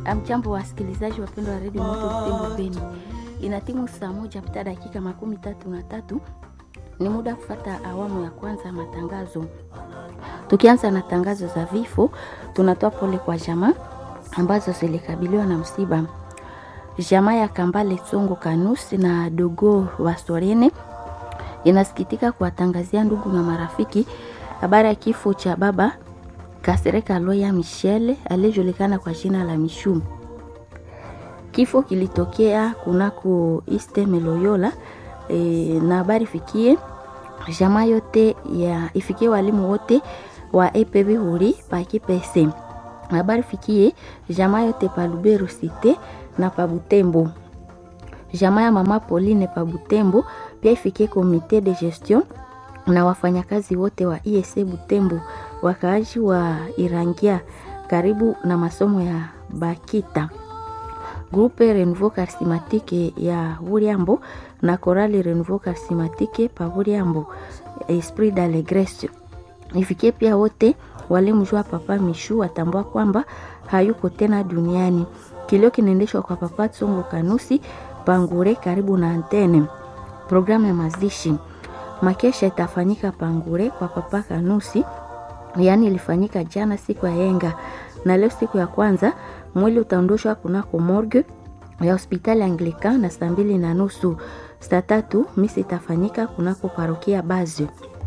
Amjambo, wasikilizaji wapendwa wa redio Moto Butembo Beni, inatimu saa moja pita dakika makumi tatu na tatu. Ni muda kufata awamu ya kwanza ya matangazo. Tukianza na tangazo za vifo, tunatoa pole kwa jamaa ambazo zilikabiliwa na msiba. Jamaa ya Kambale Tsongo Kanusi na Dogo wa Sorene inasikitika kuwatangazia ndugu na marafiki habari ya kifo cha baba Kasereka Loya Michele aliyejulikana kwa jina la Mishu. Kifo kilitokea kunako East Meloyola e, na habari fikie jamaa yote ya ifikie walimu wote wa EPB huri pa Kipese. Habari fikie jamaa yote pa Lubero Cité na pa Butembo. Jamaa ya mama Pauline pa Butembo pia ifikie komite de gestion na wafanyakazi wote wa ISE Butembo, wakaaji wa Irangia karibu na masomo ya Bakita, Groupe Renouveau Charismatique ya Buriambo na Chorale Renouveau Charismatique pa Buriambo, Esprit d'Allegresse. Ifikie pia wote walimjua Papa Mishu watambua kwamba hayuko tena duniani. Kilio kinaendeshwa kwa Papa Tsongo Kanusi Pangure karibu na antene. Programu ya mazishi makesha itafanyika Pangure kwa Papa Kanusi, yaani ilifanyika jana siku ya yenga, na leo siku ya kwanza mwili utaondoshwa kunako morgue ya hospitali Anglican na saa mbili na nusu. Saa tatu misi itafanyika kunako parokia Bazio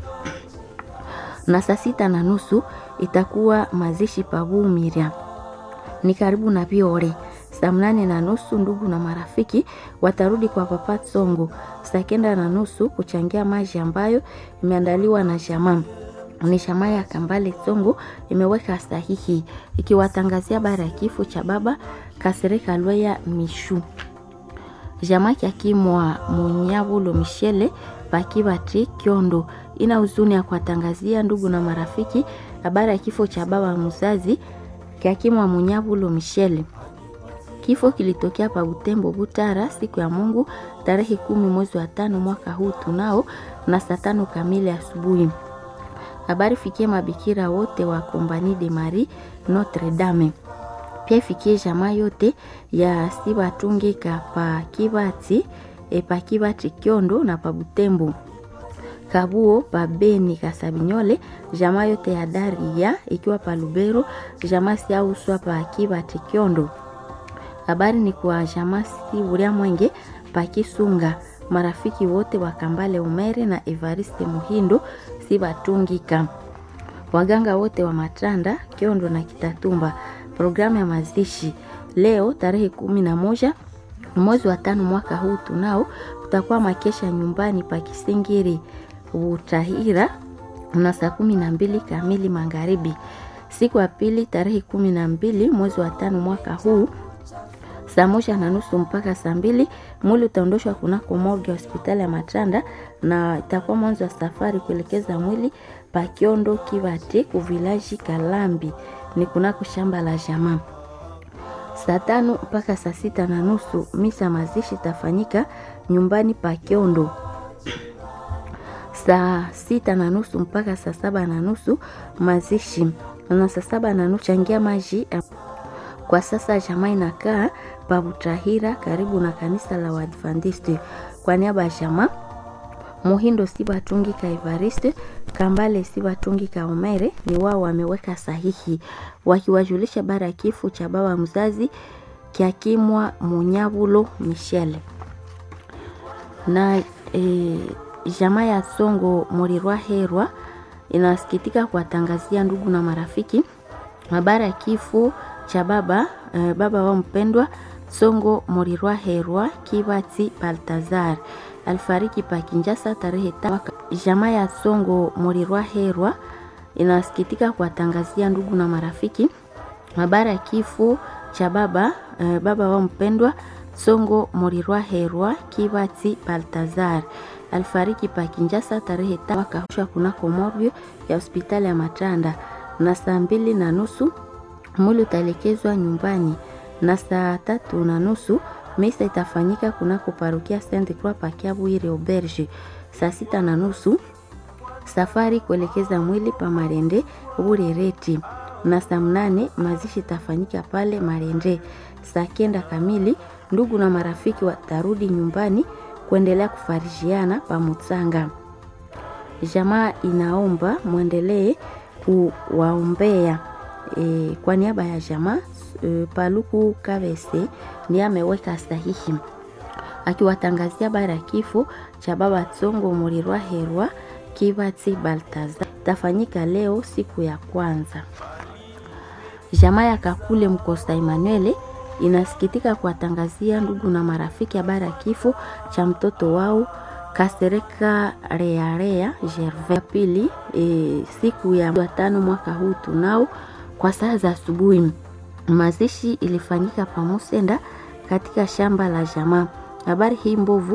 na saa sita na nusu itakuwa mazishi pabu Miria ni karibu na Biore. Saa mnane na nusu ndugu na marafiki watarudi kwa Papa Tsongo. Saa kenda na nusu kuchangia maji ambayo imeandaliwa na jamaa ni jamaa ya Kambale Tsongo imeweka sahihi ikiwatangazia bara ya kifo cha baba Kasereka Lweya Mishu. Jamaa kyakimwa Munyabulo Michele Bakibati Kyondo ina huzuni ya kuwatangazia ndugu na marafiki habari ya kifo cha baba mzazi kyakimwa Munyabulo Michele. Kifo kilitokea pa Butembo Butara siku ya Mungu tarehe kumi mwezi wa tano mwaka huu tunao na saa tano kamili asubuhi. Habari fikie mabikira wote wa Kompani de Marie Notre Dame, pia ifikie jamaa yote ya Sibatungika pa Kibati e pa Kibati Kyondo na pa Butembo Kabuo pa Beni Kasabinyole, jamaa yote ya Daria ikiwa pa Lubero, jamaa siauswa pa Kibati Kyondo. Habari ni kwa jamaa si Buria Mwenge pa Kisunga, marafiki wote wa Kambale Umere na Evariste Muhindo si batungika, waganga wote wa Matanda Kyondo na Kitatumba. Programu ya mazishi leo tarehe kumi na moja mwezi wa tano mwaka huu tunao utakuwa makesha nyumbani pa Kisingiri Utahira na saa kumi na mbili kamili magharibi. Siku ya pili tarehe kumi na mbili mwezi wa tano mwaka huu saa moja na nusu mpaka saa mbili mwili utaondoshwa kunako morgue ya hospitali ya Matanda na itakuwa mwanzo wa safari kuelekeza mwili Pakiondo Kivati kuvilaji Kalambi ni kunako shamba la jamaa. Saa tano mpaka saa sita na nusu misa mazishi itafanyika nyumbani Pakiondo. Saa sita na nusu mpaka saa saba na nusu mazishi na saa saba na nusu changia maji kwa sasa jamaa inakaa Pabutahira karibu na kanisa la Waadventiste. Kwa niaba ya jamaa Muhindo Sibatungika Evariste Kambale Sibatungika Omere ni wao wameweka sahihi wakiwajulisha bara ya kifo cha baba mzazi Kyakimwa Munyabulo Michele na e, jamaa ya Songo Morirwa Herwa inasikitika kuwatangazia ndugu na marafiki habari ya kifo cha baba eh, baba wa mpendwa Songo Morirwa Herwa Kibati Baltazar alifariki pa Kinjasa tarehe tano. Jamaa ya Songo Morirwa Herwa inasikitika kuwatangazia ndugu na marafiki habari ya kifo cha baba eh, baba wa mpendwa Songo Morirwa Herwa Kibati Baltazar alifariki pa Kinjasa tarehe tano akahushwa kunako morgue ya hospitali ya Matanda na saa mbili na nusu mwili utaelekezwa nyumbani na saa tatu na nusu misa itafanyika kunako parokia Saint Croix Pakiabwire Auberge. Saa sita na nusu safari kuelekeza mwili pa Marende Burereti na saa mnane mazishi tafanyika pale Marende. Saa kenda kamili ndugu na marafiki watarudi nyumbani kuendelea kufarijiana pamutsanga. Jamaa inaomba mwendelee kuwaombea e, kwa niaba ya jamaa e, Paluku Kavese ndiye ameweka sahihi akiwatangazia habari ya kifo cha baba Tsongo Mulirwa Herwa Kibati Baltaza tafanyika leo siku ya kwanza. Jamaa ya Kakule Mkosta Emmanuel inasikitika kuwatangazia ndugu na marafiki habari ya kifo cha mtoto wao Kasereka Rearea Gervais pili e, siku ya tano mwaka huu tunao kwa saa za asubuhi. Mazishi ilifanyika pamusenda katika shamba la jamaa. Habari hii mbovu